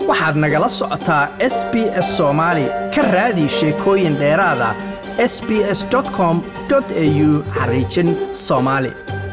waxaad nagala socotaa s b s soomaali ka raadi sheekooyin dheeraada s b s com au xariijin soomaali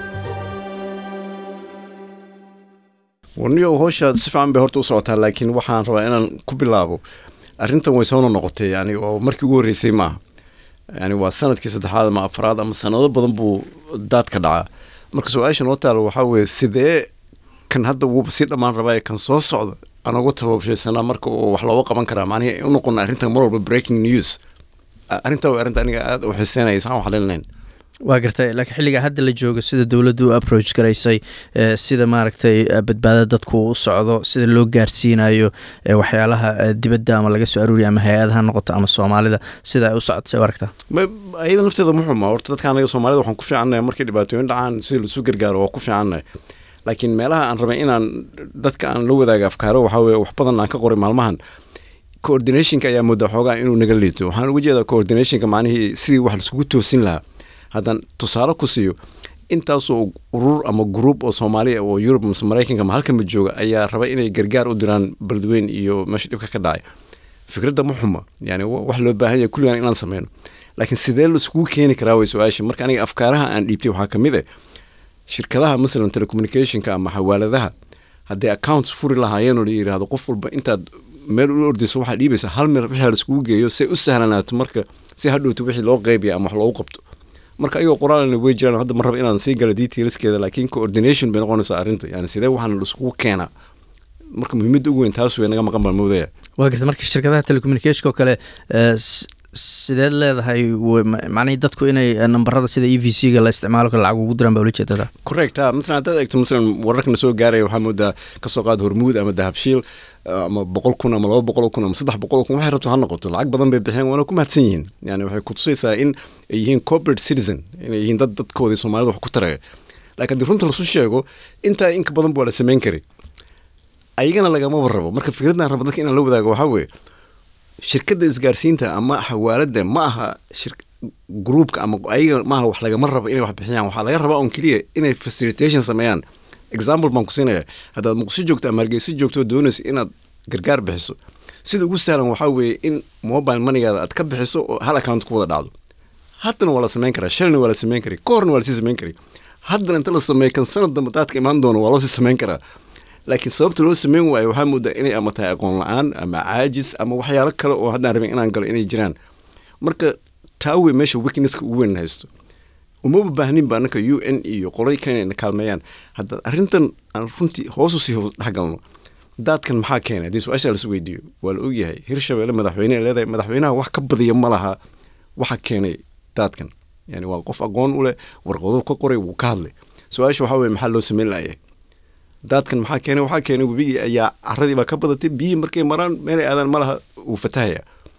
warniyow howshaad si fiican bay horta u socotaa laakiin waxaan rabaa inaan ku bilaabo arrintan way soona noqotay yani oo markii ugu horreysay maaha yani waa sanadkii saddexaad ama afraad ama sanado badan buu daadka dhacaa marka su-aasha noo taalo waxaa weeye sidee kan hadda wuuba sii dhammaan rabaa kan soo socda aan uga tababshaysanaa marka oo wax looga qaban karaa macnihi u noqona arrintan mar walba breaking news arrintaa waa arrinta aniga aada u xiseynaya isaan wax leenayn waa gartay laakiin xilligaa hadda la joogo sida dowladdu u approach garaysay sida maaragtay badbaada dadku u socdo sida loo gaarsiinayo waxyaalaha dibadda ama laga soo aruuriya ama hay-adaha noqoto ama soomaalida sida ay u socotay aragta ayada nafteeda muxuma horta dadka anaga soomaalida waxaan ku fiicannahay markay dhibaatooyin dhacaan sida lasu gargaaro waa ku fiicannahay laakiin meelaha aan rabay inaan dadka aan la wadaaga afkaaro waxaa weye wax badan aan ka qoray maalmahan coordinationka ayaa moodaa xoogaa inuu naga liito waxaan uga jeedaa coordinationka macnihii sidii wax laiskugu toosin lahaa haddaan tusaale ku siiyo intaasoo urur ama gruub oo soomaaliya oo yurub mase maraykanka ma halkanba jooga ayaa raba inay gargaar u diraan beledweyn iyo meesha dhibka ka dhacay fikradda ma xuma yani wax loo baahan yahay kulligaan inaan sameyno laakiin sidee laiskugu keeni karaa way su-aasha marka aniga afkaaraha aan dhiibtay waxaa ka mid ah shirkadaha masalan telecommunicationka ama xawaaladaha hadday accounts furi lahaayeen oo la yidhaahdo qof walba intaad meel ula ordayso waxaa dhiibaysa hal meel wixii laiskugu geeyo say u sahlanaato marka si hadhowto wixii loo qeybiya ama wax loogu qabto marka ayagoo qoraalna way jiraan hadda ma raba inaan sii gala detailskeeda laakiin coordination bay noqonaysaa arrinta yani sidee waxaan laiskugu keenaa marka muhiimadda ugu weyn taas way naga maqan baan moodaya waa garta marka shirkadaha telecommunicationka oo kale sideed leedahay macnihii dadku inay nambarada sida e v c ga la isticmaalo kale lacag ugu diraan baa ula jeedada correct ha masalan haddaad eegto masalan wararkana soo gaaraya waxaa moodaa kasoo qaad hormuud ama dahabshiil ama boqol kun ama laba boqol kun ama saddex boqol kun waxay rabto ha noqoto lacag badan bay bixeen waana ku mahadsan yihiin yani waxay kutusaysaa in ay yihiin corporate citizen inay yihiin dad dadkoodii soomaalida wax ku taraya laakiin haddii runta lasu sheego intaa inka badan ba waa la samayn karay ayagana lagamaba rabo marka fikraddan raba dadka inaan la wadaago waxaa weeye shirkadda isgaarsiinta ama xawaaladda ma aha gruupka ama ayaga maaha wax lagama rabo inay wax bixiyaan waxaa laga rabaa on keliya inay facilitation sameeyaan example baan ku siinaya haddaad muqdisho joogto ama hargeyso joogto doonayso inaad gargaar bixiso sida ugu sahlan waxaa weeye in mobile moneygaada aad ka bixiso oo hal account ku wada dhacdo haddana waa la samayn karaa shalina waa la samayn karay ka horna waa lasii samayn karay haddana inta la sameeyo kan sanad dambe daadka imaan doono waa loo sii samayn karaa laakiin sababta loo sameyn waayo waxaa moodaa inay ama tahay aqoon la-aan ama caajis ama waxyaalo kale oo haddaan rabin inaan galo inay jiraan marka taa wey meesha weaknesska ugu weyn haysto umaba baahnin ba annaka u n iyo qolay kale inay na kaalmeeyaan hadda arrintan aan runtii hoosu sii hoos dhexgalno daadkan maxaa keenay haddii su-aashaa lasu weydiiyo waa la ogyahay hirshabelle madaxweyne leedahay madaxweynaha wax ka badiya ma laha waxa keenay daadkan yani waa qof aqoon u leh warqado ka qoray wuu ka hadlay su-aasha waxaa weye maxaa loo sameyn layahay daadkan maxaa keenay waxaa keenay webigii ayaa caradii baa ka badatay biyihii markay maraan meelay aadaan ma laha wuu fatahaya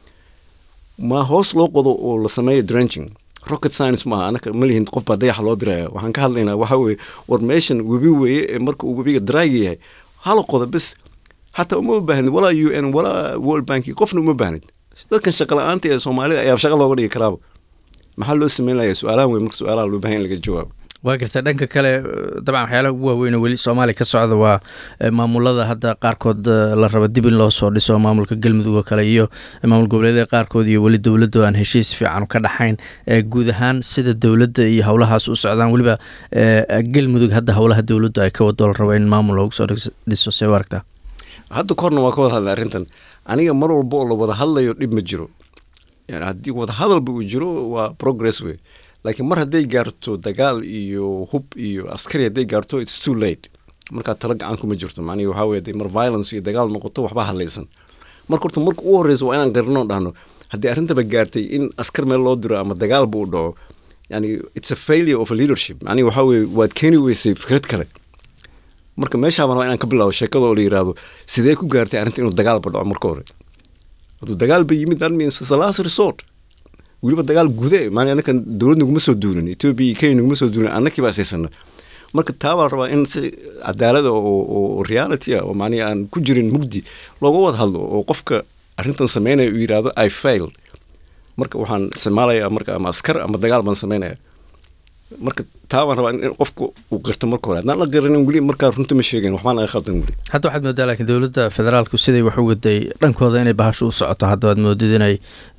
ma hoos loo qodo oo la sameeyo drenching rocket science maaha anaka ma lihin qof baa dayaxa loo diraya waxaan ka hadlaynaa waxaa weeye war meeshan webi weeye ee marka uu webiga draaga yahay hala qodo bes xataa uma baahnid walaa u n walaa world banki qofna uma baahnid dadkan shaqa la-aanta ee soomaalida ayaa shaqa looga dhigi karaaba maxaa loo sameyn layaa su-aalahan wey marka su-aalaha loo bahan in laga jawaabo waa garta dhanka kale dabcan waxyaalaha ugu waaweyn weli soomaaliya ka socda waa maamulada hadda qaarkood la raba dib in loo soo dhiso maamulka galmudug oo kale iyo maamul goboleedyada qaarkood iyo weli dowladda aan heshiis fiican ka dhaxayn guud ahaan sida dowladda iyo howlahaas u socdaan weliba galmudug hadda howlaha dowladdu ay ka wado la rabo in maamul loogu soo dhiso see aragtaa hadda korna waa ka wada hadlay arrintan aniga mar walba oo la wada hadlayo dhib ma jiro yani haddii wada hadalba uu jiro waa progress wey laakiin mar hadday gaarto dagaal iyo hub iyo askari hadday gaarto its too late markaa talo gacan kuma jirto macnihi waxaa weye mar violence iyo dagaal noqoto waxbaa hadlaysan marka horta marka u horreysa waa inaan qarino dhahno haddii arrintaba gaartay in askar meel loo diro ama dagaalba uu dhaco yani it's a failure of a leadership macnihi waxaa weye waad keeni weysay fikrad kale marka meeshaaba rabaa inaan ka bilaabo sheekada oo la yidhaahdo sidee ku gaartay arrinta inuu dagaalba dhaco marka hore hadduu dagaalba yimid that means it's the last resort weliba dagaal gude maali annakan dowlad naguma soo duulin etoobiya iyo kenya naguma soo duulin annakii baa isaysana marka taa baa la rabaa in si cadaalada oo reality ah oo macnihi aan ku jirin mugdi looga wada hadlo oo qofka arrintan sameynaya uu yidhaahdo i fail marka waxaan isticmaalayaa marka ama askar ama dagaal baan sameynaya marka taa baan rabaa in qofku uu qirto marka hore haddaan la qiranin weli markaa runta ma sheegayn waxbaa naga khaldan weli hadda waxaad moodaa laakiin dowladda federaalku siday wax u waday dhankooda inay bahashu u socoto hadda waad moodid inay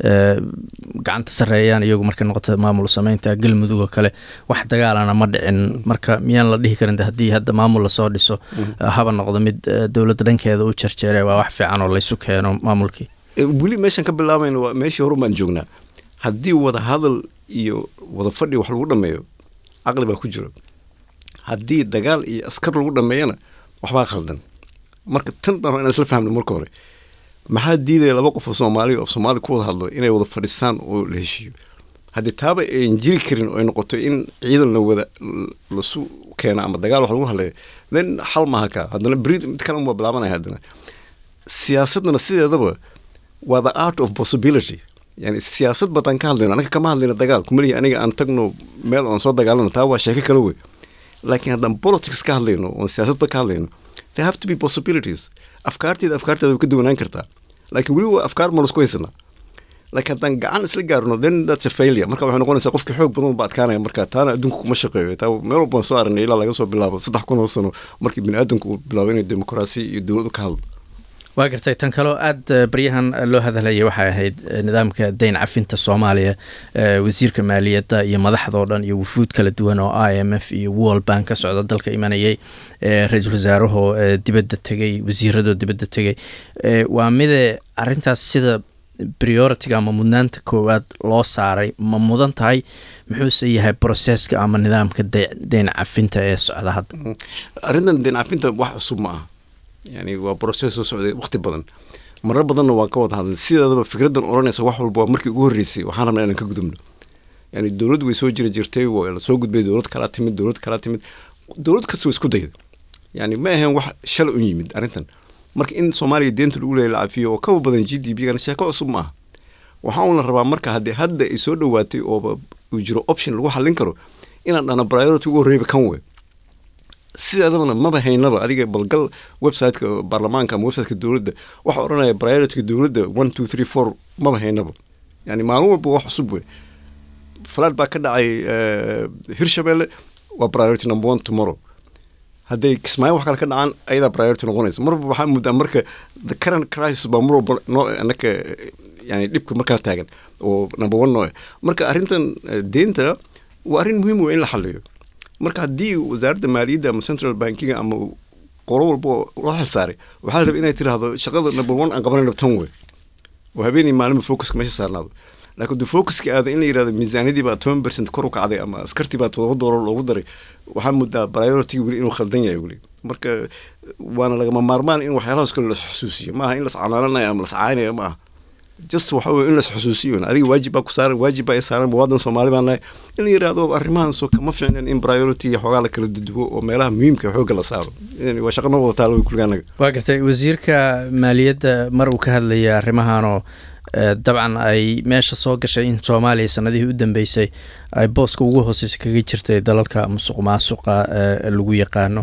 gacanta sarreeyaan iyagu markay noqoto maamul sameynta galmudug oo kale wax dagaalana ma dhicin marka miyaan la dhihi karin haddii hadda maamul lasoo dhiso haba noqdo mid dowladda dhankeeda u jarjeere waa wax fiican oo laysu keeno maamulkii weli meeshaan ka bilaabayna waa meeshii horu baan joognaa haddii wada hadal iyo wada fadhi wax lagu dhameeyo caqli baa ku jiro haddii dagaal iyo askar lagu dhameeyana waxbaa khaldan marka tan dhan inaan isla fahmno marka hore maxaa diidaya laba qof oo soomaaliya oo soomaali ku wada hadlo inay wada fadhistaan oo la heshiiyo haddii taaba ayn jiri karin oo ay noqoto in ciidan la wada lasu keena ama dagaal wax lagu hadleeyo then xal maaha kaa haddana beri mid kale unbaa bilaabanaya haddana siyaasadana sideedaba waa the art of possibility yani siyaasad badan ka hadlayno anaga kama hadlayno dagaal kumalihi aniga aan tagno meel oon soo dagaalano taa waa sheeko kale wey laakiin haddaan politics ka hadlayno oon siyaasadba ka hadlayno there have to be possibilities afkaarteeda afkaarteeda way ka duwanaan kartaa laakiin weli waa afkaar ma lasku haysanaa laakiin haddaan gacan isla gaarno then that's a failure marka waxay noqonaysaa qofkii xoog badan ba adkaanaya marka taana adduunka kuma shaqeeyo taa meel walbaan soo aragnay ilaa laga soo bilaabo saddex kun oo sano markii bini aadamku uu bilaabo inay dimuqraasi iyo dowlad ka hadlo waa gartay tan kaloo aada baryahan loo hadalhayay waxay ahayd nidaamka dayn cafinta soomaaliya wasiirka maaliyadda iyo madaxdao dhan iyo wufuud kala duwan oo i m f iyo world bank ka socda dalka imanayay ra-iisul wasaarahoo dibadda tegey wasiiradoo dibadda tegey waa mide arintaas sida prioritiga ama mudnaanta koowaad loo saaray ma mudan tahay muxuuse yahay broseska ama nidaamka dayn cafinta ee socda hadda arrintan dayn cafinta wax cusub ma aha yani waa broses soo socday waqti badan marar badanna waan ka wada hadlay sideedaba fikraddan odhanaysa wax walba waa markii ugu horreysay waxaan rabnaa inaan ka gudubno yani dowlad way soo jiri jirtay waa la soo gudbay dowlad kalaa timid dowlad kalaa timid dowlad kasta waa isku dayda yani ma ahayn wax shala u yimid arrintan marka in soomaaliya deenta lagu leeya la cafiyo oo kaba badan g d p gana sheeko cusub ma aha waxaa uun la rabaa marka haddii hadda ay soo dhowaatay ooba uu jiro option lagu xallin karo inaan dhana priority ugu horreeyba kan wey sideedabana maba haynaba adiga balgal websiteka baarlamaanka ama websiteka dowladda waxa odhanaya priorityka dowladda one two three four maba haynaba yani maalin walba wax cusub wey falaad baa ka dhacay hirshabelle waa priority number one tomorrow hadday kismaayo wax kale ka dhacaan ayadaa priority noqonaysa marba waxaa muddaa marka the current crisis baa mar walba noo anaka yani dhibka markaa taagan oo number one noo marka arrintan deenta waa arrin muhiim wey in la xaliyo marka haddii wasaaradda maaliyadda ama central bankiga ama qolo walba loo xil saaray waxaa la rabay inay tiraahdo shaqada number one aan qabanayno tan wey oo habeenii maalinba focuska meesha saarnaado laakiin duu focuska aada in la yidhahdo miisaaniyadii baa toban percent kor u kacday ama askartii baa todoba doolar loogu daray waxaa muddaa priority weli inuu khaldan yahay weli marka waana lagama maarmaan in waxyaalahaas kale las xusuusiyo maaha in las canaananayo ama las caaynayo ma aha just waxa weye in las xusuusiyo adiga waajib baa ku saaran waajib baa i saaran muwaadan soomaali baa nahay in la yidhahdo arrimahaasoo kama fiicnen in priority iyo xoogaa la kala dudubo oo meelaha muhiimka xoogga la saaro waa shaqa noo wada taalo wey kulliga anaga waa gartay wasiirka maaliyadda mar uu ka hadlayay arrimahanoo dabcan ay meesha soo gashay in soomaaliya sanadihii u dambeysay ay booska ugu hooseysa kaga jirtay dalalka musuq maasuqa lagu yaqaano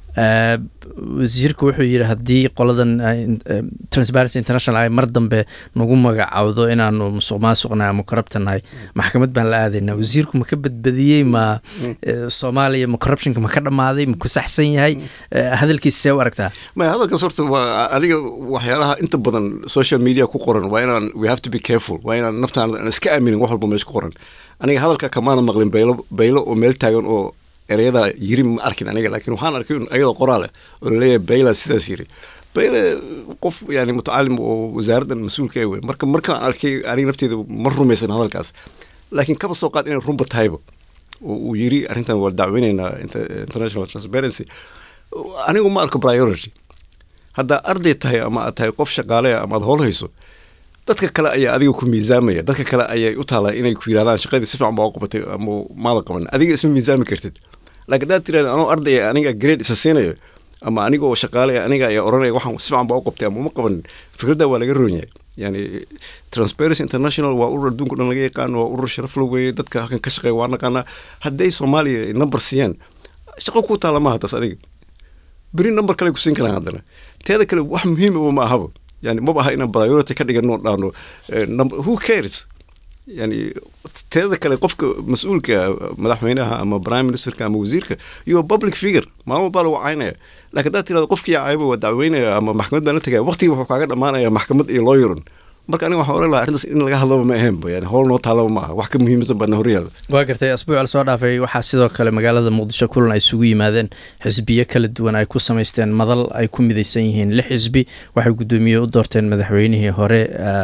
wasiirku wuxuu yidhi haddii qoladan transparency international ay mar dambe nagu magacawdo inaanu musuq maasuqnahay ama corruptanahay maxkamad baan la aadaynaa wasiirku ma ka badbadiyey ma soomaaliya ma corruptionka ma ka dhammaaday ma ku saxsan yahay hadalkiisa see u aragtaa maya hadalkaas horta waa adiga waxyaalaha inta badan social media ku qoran waa inaan we have to be careful waa inaan naftaan aan iska aaminin wax walba meesha ku qoran aniga hadalka kamaana maqlin baylo baylo oo meel taagan oo ereyada yiri ma arkin aniga laakiin waxaan arkay ayadoo qoraale oo laleeyahay bayla sidaas yiri bayle qof yani mutacalim oo wasaaraddan mas-uulka wey marka markaan arkay aniga nafteeda ma rumaysan hadalkaas laakiin kaba soo qaad inay runba tahayba oo uu yiri arrintan waa dacweyneynaa international transparency anigu ma arko priority haddaa arday tahay ama aad tahay qof shaqaale ama aad howl hayso dadka kale ayaa adiga ku miisaamaya dadka kale ayay u taalaa inay ku yidhahdaan shaqadii si fiican baa u qabatay ama maada qaban adiga isma miisaami kartid laakiin haddaad tirahda anoo ardaya aniga grade isa siinayo ama aniga oo shaqaale aniga ayaa oranaya waxaan si fiican baa u qabtay ama uma qabanin fikradda waa laga roon yahay yani transparency international waa urur adduunka dhan laga yaqaano waa urur sharaf la weeye dadka halkan ka shaqeeya waa naqaanaa hadday soomaaliya number siiyaan shaqo ku taala maaha taas adiga beri number kale ku siin karaan haddana teeda kale wax muhiim ma ahaba yani maba aha inaan priority ka dhigano dhaano who cares yani teeda kale qofka mas-uulka madaxweynaha ama prime ministerka ama wasiirka iyo public figure maalin walbaa lagu caynaya laakiin haddaad tirahdo qofkii cayba waa dacweynaya ama maxkamad baan la tegaya waqtigii wuxuu kaaga dhammaanaya maxkamad iyo lawyerin marka aniga waxaan oran lahaa arrintaas in laga hadlaba ma ahaynba yani howl noo taalaba ma aha wax ka muhiimsan baadna horyaala waa gartay asbuuc la soo dhaafay waxaa sidoo kale magaalada muqdisho kulan ay isugu yimaadeen xisbiyo kala duwan ay ku samaysteen madal ay ku midaysan yihiin lix xisbi waxay guddoomiye u doorteen madaxweynihii hore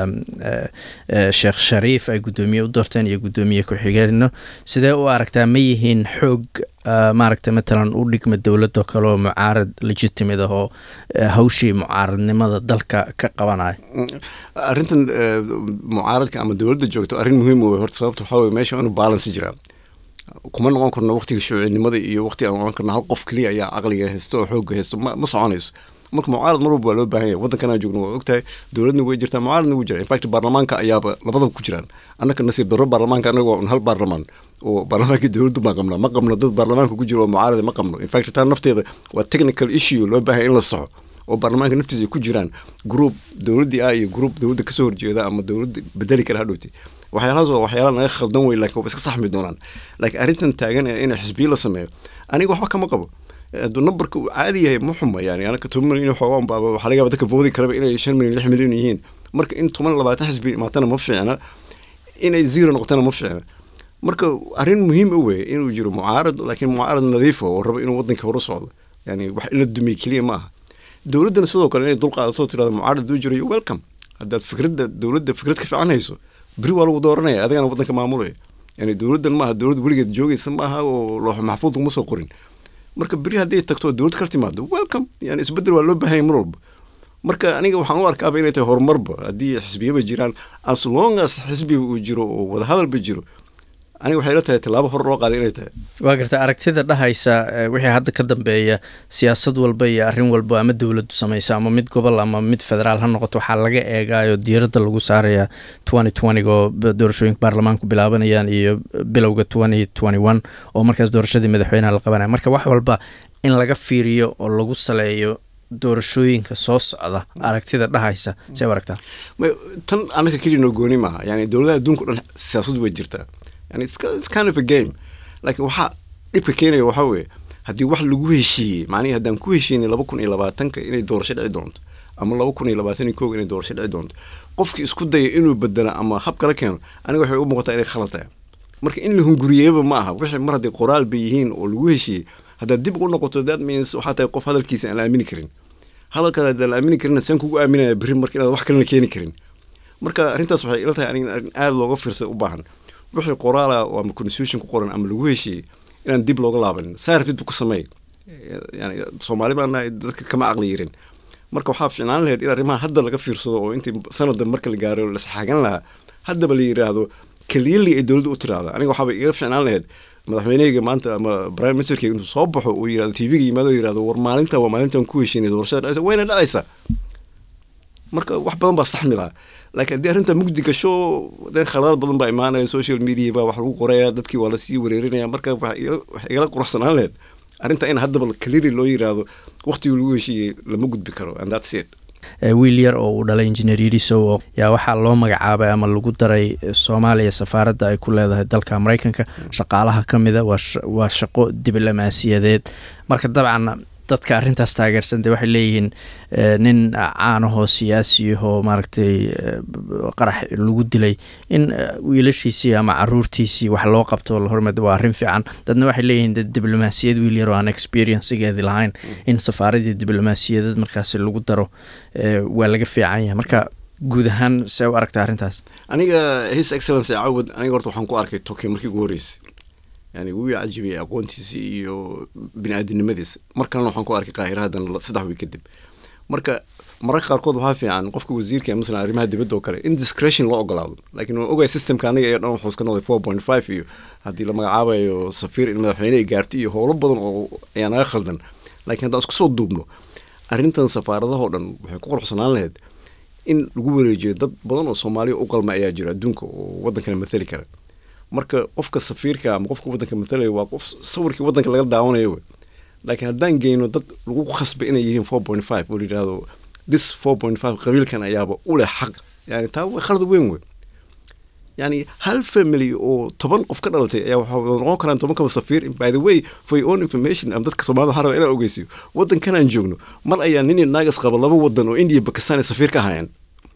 sheekh shariif ay guddoomiye u doorteen iyo guddoomiye ku-xigeenno sidee u aragtaa ma yihiin xoog maaragta matalan u dhigma dowladoo kale oo mucaarad legitimate ah oo hawshii mucaaradnimada dalka ka qabanaya arrintan mucaaradka ama dowladda joogto arrin muhiim wey horta sababta waxaa weye meesha inu balance jiraa kuma noqon karno waqtiga shuucinimada iyo waqtiga aan oran karno hal qof keliya ayaa caqliga haysto oo xoogga haysto ma ma soconayso marka mucaarad mar walba waa loo baahan yahay waddankanaa joogno waa ogtahay dowladna way jirtaa mucaaradna wuu jira infact baarlamaanka ayaaba labadaba ku jiraan annaka nasiib darro baarlamaanka anaga waa un hal baarlamaan oo baarlamaankii dowladdu baan qabnaa ma qabno dad baarlamaanka ku jiro oo mucaarada ma qabno infact taa nafteeda waa technical issue loo baahan in la saxo oo baarlamaanka naftiisa ay ku jiraan group dowladdii ah iyo group dowladda kasoo horjeeda ama dowladda bedeli kara hadhowti waxyaalahaas waa waxyaala naga khaldan wey laakiin waa iska saxmi doonaan laakiin arrintan taagan ee in xisbiyo la sameeyo aniga waxba kama qabo hadduu numberka uu caadi yahay ma xuma yani anaka toban milyan xoogaan baaba waxaa laga yaaba dadka voodi karaba inay shan milyan lix milyan yihiin marka in toban labaatan xisbi imaatana ma fiicna inay zero noqotana ma fiicna marka arrin muhiim u wey inuu jiro mucaarad laakiin mucaarad nadiifa oo rabo inuu waddanka horu socdo yani wax in la dumiy keliya ma aha dowladdana sidoo kale inay dulqaadato tirada mucaarad uu jiro welcome haddaad fikradda dowladda fikrad ka fiican hayso beri waa lagu dooranaya adigana waddanka maamulaya yani dowladdan maaha dowlad weligeed joogaysa maaha oo loox maxfuud kuma soo qorin marka beri hadday tagto dowlad kala timaado welcome yani isbedel waa loo baahanya mar walba marka aniga waxaan u arkaaba inay tahay horumarba haddii xisbiyaba jiraan as long as xisbiga uu jiro oo wadahadalba jiro aniga waxay la tahay tallaabo hor loo qaaday inay tahay waa garta aragtida dhahaysa wixii hadda ka dambeeya siyaasad walba iyo arrin walba ama dowladdu samaysa ama mid gobol ama mid federaal ha noqoto waxaa laga eegaayo diiradda lagu saaraya twenty twentyg oo doorashooyinka baarlamaanku bilaabanayaan iyo bilowga twenty twenty one oo markaas doorashadii madaxweynaha la qabanaya marka wax walba in laga fiiriyo oo lagu saleeyo doorashooyinka soo socda aragtida dhahaysa see aragtaa tan anaka keliya noo gooni maaha yani dowladaha adduunka o dhan siyaasadu way jirtaa yani it's kind of a game laakiin waxaa dhibka keenaya waxaa weeye haddii wax lagu heshiiyey macnihi haddaan ku heshiinay laba kun iyo labaatanka inay doorasho dhici doonto ama laba kun iyo labaatan iyo kow inay doorasho dhici doonto qofkii isku daya inuu bedelo ama hab kala keeno aniga waxay u muuqataa inay khalad tahay marka in la hunguriyeyba ma aha wixii mar haddii qoraal bay yihiin oo lagu heshiiyey haddaad dib ugu noqoto that means waxaa tahay qof hadalkiisa aan la aamini karin hadalkaada haddaan la aamini karin saan kugu aaminaya berri marka inaad wax kalena keeni karin marka arrintaas waxay ila tahay aniga arrin aada looga fiirsada u baahan wixii qoraala oo ama constitution ku qoran ama lagu heshiiyey inaan dib looga laabanin saa rabtidba ku sameey yani soomaali baan nahay dadka kama aqli yirin marka waxaa ficnaan lahayd in arrimaha hadda laga fiirsado oo intii sanadda marka la gaaro lasxaagan lahaa haddaba la yidhaahdo keliyali ay dowladda u tiraahdo aniga waxaaba iga ficnaan lahayd madaxweynehayga maanta ama prime ministerka intuu soo baxo uu yirahdo tv-ga yimaado yirahdo war maalinta waa maalintan ku heshiinay doorashada dhacaysa wayna dhacaysaa marka wax badan baa saxmi lahaa laakiin haddii arrinta mugdi gasho den khaladaad badan baa imaanaya social media baa wax lagu qoraya dadkii waa lasii wareerinaya marka wax igala quruxsanaan lahayd arrinta in haddaba kaliri loo yiraahdo waqtigii lagu heshiiyey lama gudbi karo and that's it wiil yar oo uu dhalay injineer yirisow yaa waxaa loo magacaabay ama lagu daray soomaaliya safaaradda ay ku leedahay dalka mareykanka shaqaalaha ka mida waa shaqo diblomaasiyadeed marka dabcan dadka arrintaas taageersan de waxay leeyihiin nin caanahoo siyaasiyahoo maaragtay qarax lagu dilay in wiilashiisii ama caruurtiisii wax loo qabto la hormed waa arrin fiican dadna waxay leeyihiin de diblomaasiyad wiil yar oo aan experiencegeedi lahayn in safaaradii diblomaasiyadeed markaasi lagu daro waa laga fiican yahay marka guud ahaan see u aragta arrintaas aniga his excellence cawad aniga horta waxaan ku arkay tokyo markii ugu horreysay yani wuu cajibiyay aqoontiisii iyo bini-aadinimadiisa mar kalena waxaan ku arkay qaahira haddan saddex wiig kadib marka mararka qaarkood waxaa fiican qofka wasiirka masalan arrimaha dibadda oo kale in discretion loo ogolaado laakiin waan ogaya systemka aniga ee dhan wuxuu iska noqday four point five iyo haddii la magacaabayo safiir in madaxweyne ay gaarto iyo howlo badan oo ayaa naga khaldan laakiin haddaan isku soo duubno arrintan safaaradahoo dhan waxay ku quruxsanaan lahayd in lagu wareejiyo dad badan oo soomaaliya u qalma ayaa jira adduunka oo waddankana mathali kara marka qofka safiirka ama qofka waddanka matalaya waa qof sawirkii waddanka laga daawanayo wey laakiin haddaan geyno dad lagu khasbay inay yihiin four point five oo layidhahdo this four point five qabiilkan ayaaba u leh xaq yani taa waa khalad weyn wey yani hal family oo toban qof ka dhalatay ayaa waxaa noqon karaan toban kaba safiir by the way for your own information ama dadka soomaalida waxaa rabaa inaan ogeysiyo waddankan aan joogno mar ayaa nin iyo naagas qaba laba wadan oo india bakistan ay safiir ka hayaan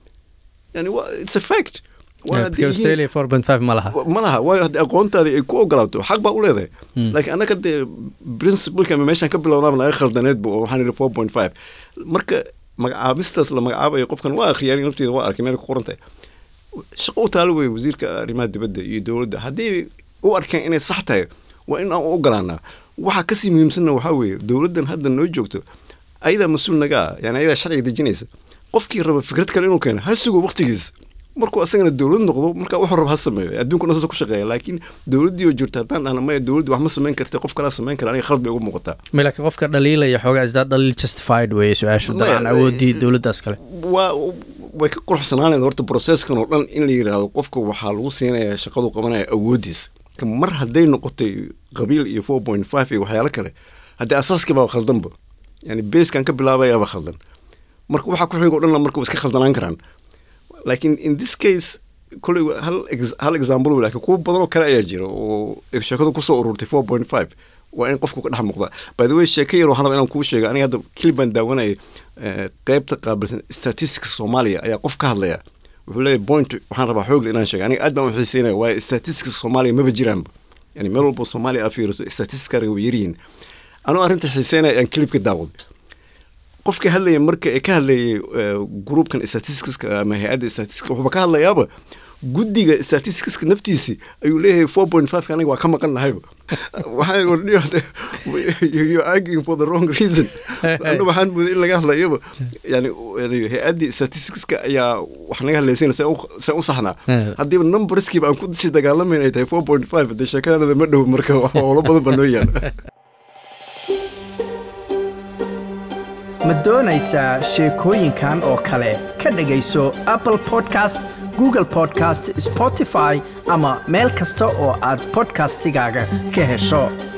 yani wa it's a fact Waa haddii yihiin- australia four point five ma laha ma laha waayo haddii aqoontaadii ay ku ogolaato xaq baa u leedahay laakiin annaga dee principleka ama meeshaan ka bilownaaba naga khaldaneedba oo waxaan idhi four point five marka magacaabistaas la magacaabayo qofkan waa akhriyaan nafteeda waa arkay meel ku qoran tahay shaqo u taalo wey wasiirka arrimaha dibadda iyo dowladda haddii u arkeen inay sax tahay waa in aan u ogolaanaa waxaa kasii muhiimsanna waxaa weeye dowladdan hadda noo joogto ayadaa mas-uul naga ah yani ayadaa sharciga dejinaysa qofkii raba fikrad kale inuu keeno ha sugo waqtigiis markuu asagana dowlad noqdo marka wuxuu raba ha sameeyo adduunkuna saas ku shaqeeya laakiin dowladdii oo jirta haddaan dhahna maya dowladdi wax ma samayn karta qof kalaa samayn kara aniga khalad bay ugu muuqataa Ma laakiin qofka dhaliilaya xoogaa isdaa dhaliil justified weeye su-aashu Maya, dabcan awoodii dowladdaas kale waa way ka quruxsanaaneen horta processkan oo dhan in la yidhaahdo qofka waxaa lagu siinayaa shaqadu qabanaya awoodiis Ka mar hadday noqotay qabiil iyo four point five iyo waxyaalo kale haddii asaaskii baa khaldanba yani beeskan ka bilaabayaaba khaldan marka waxaa ku xiga o dhanna marka waa iska khaldanaan karaan laakiin in this case koley wa- hal ex- hal example wey, laakiin kuwo badan oo kale ayaa jira oo sheekadu kusoo ururtay four point five waa in qofku ka dhex muuqda by the way sheeko yar waxaan rabaa inaan kuu sheega aniga hadda kilib baan daawanayay eh, qaybta qaabilsan statistics soomaaliya ayaa qof ka hadlaya wuxuu leeyahay point waxaan rabaa xoogle inaan sheega aniga aad baan u xiiseynaya waayo statistics soomaaliya maba jiraanba yani meel walba soomaaliya aa fiiriso statistickaga way yaryihiin anuu arrinta xiiseynaya ayaan kilibka daawaday qofka hadlaya marka ee ka hadlayay eh, groupkan statisticska ama hay-adda statisticska wuxuuba ka hadlayaaba guddiga statisticska naftiisi ayuu leeyahay four point five aniga waa ka maqan nahayba waxaan ordhiyo you arguing for the wrong reason anu waxaan mooday in laga hadlayaba yani yani hay-addii statisticska ayaa wax naga hadlaysayna see u- see u saxnaa Eh. haddiiba numberskiiba aan ku sii dagaalamayn ay tahay four point five dee sheekadanada ma dhow marka howlo badan baa noo yaala ma doonaysaa sheekooyinkan oo kale ka dhegayso apple podcast google podcast spotify ama meel kasta oo aad podcastigaaga ka hesho